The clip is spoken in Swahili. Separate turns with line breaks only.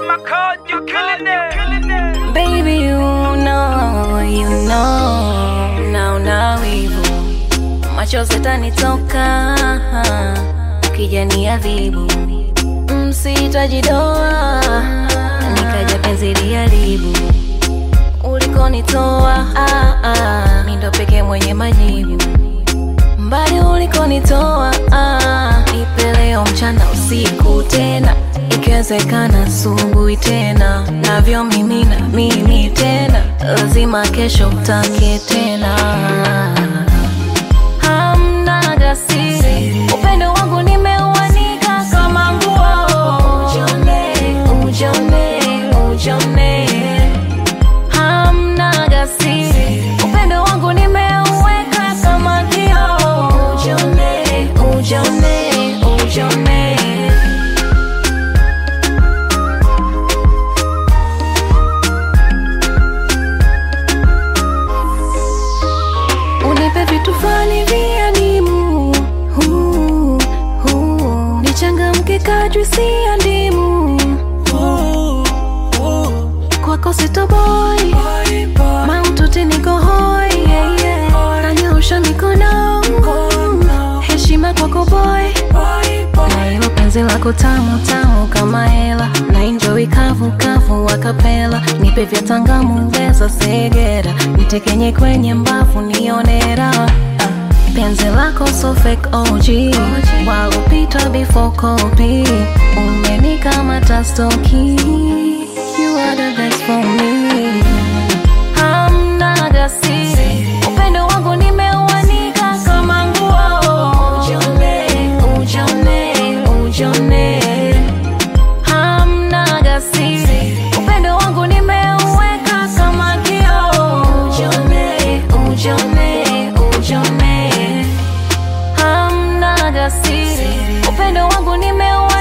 my code, you killing it.
Baby, you know, you know, naona wivu, machozi yatanitoka ukija niadhibu, msihitaji doa, nikaja penzi liharibu ulikonitoa, ah, ah, mi ndo pekee mwenye majibu mbali ulikonitoa, ah, nipe leo mchana usiku tena, ikiwezekana asubuhi tena, navyo mimi na mimi tena, lazima kesho utake tena. Hamna gasiri, upendo wangu nimeuanika kama nguo, ujone, ujone, ujone hamna gasiri, upendo wangu nimeuweka kama kioo. Ujone, ujone, ujone. Unipe vitu fulani vya dimu, huu, huu. nichangamke kadri si ya ndimu kwako sitoboi maututi niko hoi yeah, yeah. nanyoosha mikono heshima kwako boy na ilo penzi lako tamu tamu kama hela na enjoy kavu kavu wakapela nipe vya tangamu weza segera nitekenye kwenye mbavu nione raha penzi lako so fake OG walopita before copy umenikamata stoki you are the best for me hamna gasiri upendo wangu nimeuanika kama nguo ujone ujone ujone hamna gasiri upendo wangu nimeuweka kama kioo ujone ujone ujone hamna gasiri upendo wangu nimeuweka